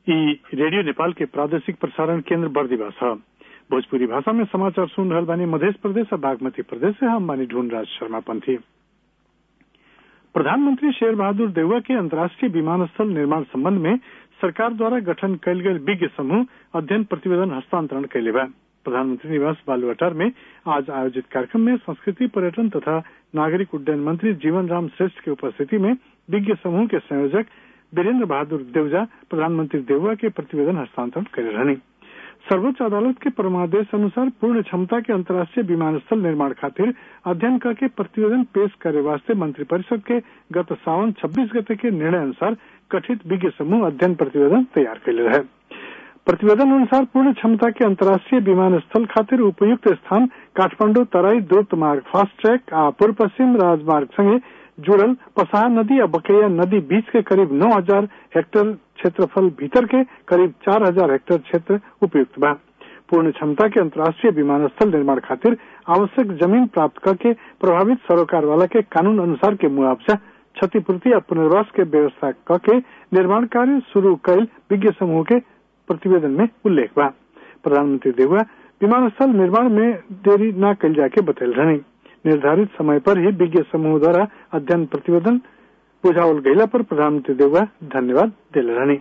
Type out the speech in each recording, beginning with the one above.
ई रेडियो नेपाल के प्रादेशिक प्रसारण केंद्र बर्दिवा छ भोजपुरी भाषा में समाचार सुन रहल बानी मध्य प्रदेश और बागमती प्रदेश से हम बानी ढूंढराज शर्मा पंथी प्रधानमंत्री शेर बहादुर देउवा के अंतर्राष्ट्रीय विमानस्थल निर्माण संबंध में सरकार द्वारा गठन कयल गेल विज्ञ समूह अध्ययन प्रतिवेदन हस्तांतरण कैले बा प्रधानमंत्री निवास बालुवाटार में आज आयोजित कार्यक्रम में संस्कृति पर्यटन तथा नागरिक उड्डयन मंत्री जीवन राम श्रेष्ठ की उपस्थिति में विज्ञ समूह के संयोजक वीरेंद्र बहादुर देवजा प्रधानमंत्री देउवा के प्रतिवेदन हस्तांतरण करे रहनी सर्वोच्च अदालत के परमादेश अनुसार पूर्ण क्षमता के अंतर्राष्ट्रीय विमानस्थल निर्माण खातिर अध्ययन करके प्रतिवेदन पेश करे वास्ते मंत्रिपरिषद के गत सावन 26 गते के निर्णय अनुसार गठित विज्ञ समूह अध्ययन प्रतिवेदन तैयार कैले रहे प्रतिवेदन अनुसार पूर्ण क्षमता के अंतर्राष्ट्रीय विमानस्थल खातिर उपयुक्त स्थान काठमांडू तराई द्रुत मार्ग फास्ट ट्रैक आ पूर्व पश्चिम राजमार्ग संगे जुड़ल पसाहा नदी और बकैया नदी बीच के करीब 9000 हेक्टेयर क्षेत्रफल भीतर के करीब 4000 हेक्टेयर क्षेत्र उपयुक्त बा पूर्ण क्षमता के अंतर्राष्ट्रीय विमानस्थल निर्माण खातिर आवश्यक जमीन प्राप्त करके प्रभावित सरोकार वाला के कानून अनुसार के मुआवजा क्षतिपूर्ति और पुनर्वास के व्यवस्था करके निर्माण कार्य शुरू कैल विज्ञ समूह के प्रतिवेदन में उल्लेख बा प्रधानमंत्री देवगा विमानस्थल निर्माण में देरी न कल जाके बतल रहनी निर्धारित समय पर ही विज्ञ समूह द्वारा अध्ययन प्रतिवेदन बुझावल गयला पर प्रधानमंत्री देवगा धन्यवाद दिल रहनी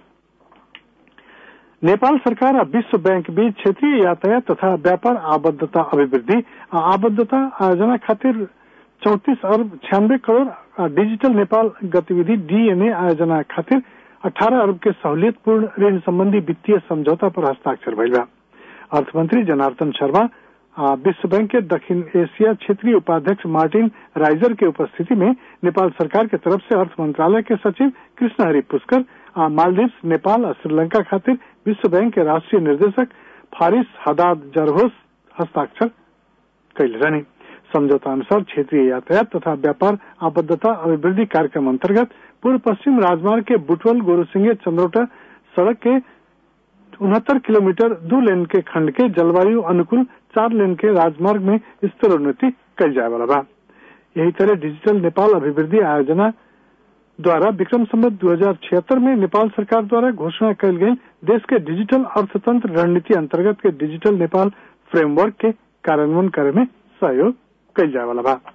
नेपाल सरकार और विश्व बैंक बीच क्षेत्रीय यातायात तथा व्यापार आबद्धता अभिवृद्धि आ आबद्धता आयोजना खातिर चौतीस अरब छियानबे करोड़ डिजिटल नेपाल गतिविधि डीएनए आयोजना खातिर अठारह अरब के सहूलियतपूर्ण ऋण संबंधी वित्तीय समझौता पर हस्ताक्षर भइल बा अर्थमंत्री जनार्दन शर्मा विश्व बैंक के दक्षिण एशिया क्षेत्रीय उपाध्यक्ष मार्टिन राइजर के उपस्थिति में नेपाल सरकार के तरफ से अर्थ मंत्रालय के सचिव कृष्ण हरि पुष्कर मालदीव्स नेपाल और श्रीलंका खातिर विश्व बैंक के राष्ट्रीय निर्देशक फारिस हदाद जरहोस हस्ताक्षर कैले रहने समझौता अनुसार क्षेत्रीय यातायात तथा व्यापार आबद्धता अभिवृद्धि कार्यक्रम अंतर्गत पूर्व पश्चिम राजमार्ग के बुटवल गोरुसिंगे चंद्रोटा सड़क के उनहत्तर किलोमीटर दो लेन के खंड के जलवायु अनुकूल चार लेन के राजमार्ग में स्तरोन्नति कल जाए वाला बा यही तरह डिजिटल नेपाल अभिवृद्धि आयोजना द्वारा विक्रम संबत दो हजार छिहत्तर में नेपाल सरकार द्वारा घोषणा कल गई देश के डिजिटल अर्थतंत्र रणनीति अंतर्गत के डिजिटल नेपाल फ्रेमवर्क के कार्यान्वयन करे में सहयोग कल जाए वाला बा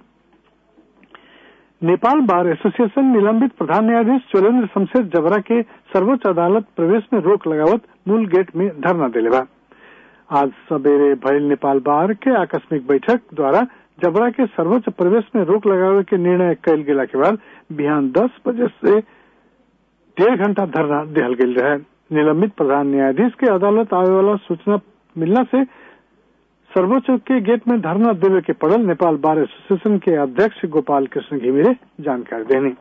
नेपाल बार एसोसिएशन निलंबित प्रधान न्यायाधीश चोलेन्द्र शमशेर जबरा के सर्वोच्च अदालत प्रवेश में रोक लगावत मूल गेट में धरना दिले बा आज सवेरे भयल नेपाल बार के आकस्मिक बैठक द्वारा जबरा के सर्वोच्च प्रवेश में रोक लगावे के निर्णय कल गेला के बाद बिहान दस बजे से डेढ़ घंटा धरना दिहल गेल रहे निलंबित प्रधान न्यायाधीश के अदालत आवे वाला सूचना मिलना से सर्वोच्च के गेट में धरना देवे के पड़ल नेपाल बार एसोसिएशन के अध्यक्ष गोपाल कृष्ण घिमिरे जानकारी देनी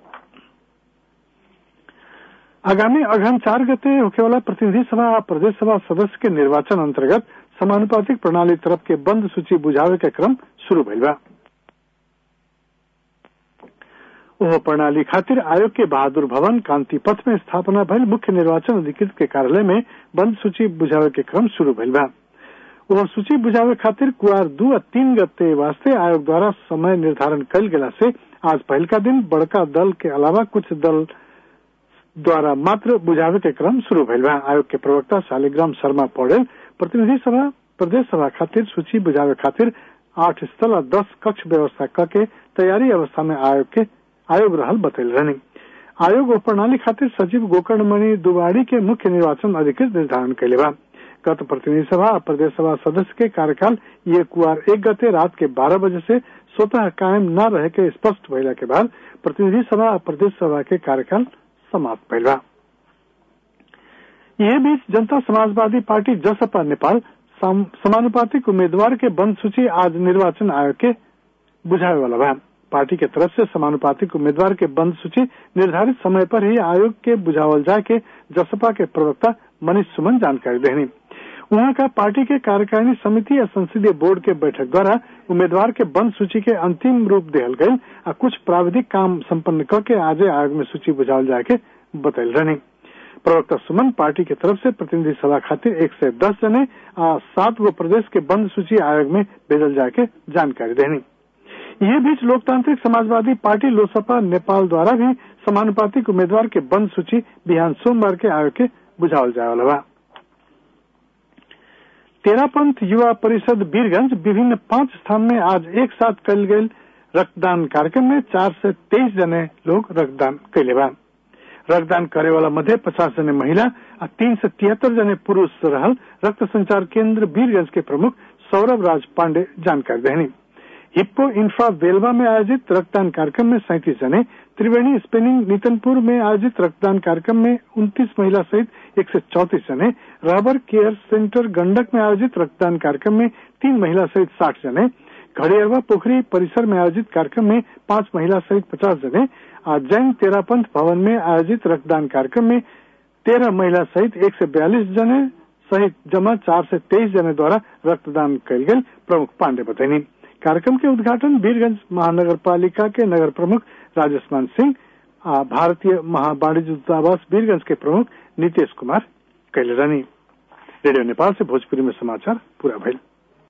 आगामी अगहन चार गते होखेवाला प्रतिनिधि सभा और प्रदेश सभा सदस्य के निर्वाचन अंतर्गत समानुपातिक प्रणाली तरफ के बंद सूची बुझावे के क्रम शुरू भइल बा ओह प्रणाली खातिर आयोग के बहादुर भवन कांति पथ में स्थापना भइल मुख्य निर्वाचन अधिकृत के कार्यालय में बंद सूची बुझावे के क्रम शुरू भइल बा वह सूची बुझावे खातिर कुआर दू और तीन गते वास्ते आयोग द्वारा समय निर्धारण कल गेला से आज पहल का दिन बड़का दल के अलावा कुछ दल द्वारा मात्र बुझावे के क्रम शुरू भइल बा आयोग के प्रवक्ता शालिग्राम शर्मा पौडेल प्रतिनिधि सभा प्रदेश सभा खातिर सूची बुझावे खातिर आठ स्थल और दस कक्ष व्यवस्था करके तैयारी अवस्था में आयोग के आयोग रहल बतैल रहनी आयोग और प्रणाली खातिर सचिव गोकर्णमणि दुबाड़ी के मुख्य निर्वाचन अधिकृत निर्धारण कैले बा गत प्रतिनिधि सभा और प्रदेश सभा सदस्य के कार्यकाल ये कुआर एक गते रात के बारह बजे से स्वतः कायम न रहे के स्पष्ट भइला के बाद प्रतिनिधि सभा और प्रदेश सभा के कार्यकाल समाप्त भइल बा यह बीच जनता समाजवादी पार्टी जसपा नेपाल समानुपातिक उम्मीदवार के बंद सूची आज निर्वाचन आयोग के बुझावे वाला बा पार्टी के तरफ से समानुपातिक उम्मीदवार के बंद सूची निर्धारित समय पर ही आयोग के बुझावल जाए के जसपा के प्रवक्ता मनीष सुमन जानकारी देनी वहां का पार्टी के कार्यकारिणी समिति या संसदीय बोर्ड के बैठक द्वारा उम्मीदवार के बंद सूची के अंतिम रूप दिहल गये और कुछ प्राविधिक काम संपन्न करके आज आयोग में सूची बुझावल जाए के बतैल रहनी प्रवक्ता सुमन पार्टी की तरफ से प्रतिनिधि सभा खातिर एक से दस जने आ सात गो प्रदेश के बंद सूची आयोग में भेजल जाए के जानकारी देनी यह बीच लोकतांत्रिक समाजवादी पार्टी लोसपा नेपाल द्वारा भी समानुपातिक उम्मीदवार के बंद सूची बिहान सोमवार के आयोग के बुझावल जाए वाला बा तेरापंथ युवा परिषद वीरगंज विभिन्न पांच स्थान में आज एक साथ कल गए रक्तदान कार्यक्रम में चार से तेईस जने लोग रक्तदान कैले बा रक्तदान करे वाला मध्य पचास जने महिला और तीन से तिहत्तर जने पुरुष रहल रक्त संचार केंद्र वीरगंज के प्रमुख सौरभ राज पांडे जानकारी देनी हिप्पो इंफ्रा वेलवा में आयोजित रक्तदान कार्यक्रम में सैंतीस जने त्रिवेणी स्पिनिंग नीतनपुर में आयोजित रक्तदान कार्यक्रम में उनतीस महिला सहित एक सौ चौतीस जने रबर केयर सेंटर गंडक में आयोजित रक्तदान कार्यक्रम में तीन महिला सहित साठ जने घड़ियरवा पोखरी परिसर में आयोजित कार्यक्रम में पांच महिला सहित पचास जने आज जैन तेरापंथ भवन में आयोजित रक्तदान कार्यक्रम में तेरह महिला सहित एक से बयालीस जने सहित जमा चार से तेईस जने द्वारा रक्तदान कल गए प्रमुख पांडे बतैनी कार्यक्रम के उद्घाटन वीरगंज महानगर पालिका के नगर प्रमुख राजस्मान सिंह भारतीय महावाणिज्य दूतावास वीरगंज के प्रमुख नीतीश कुमार कैले रहनी रेडियो नेपाल से भोजपुरी में समाचार पूरा भइल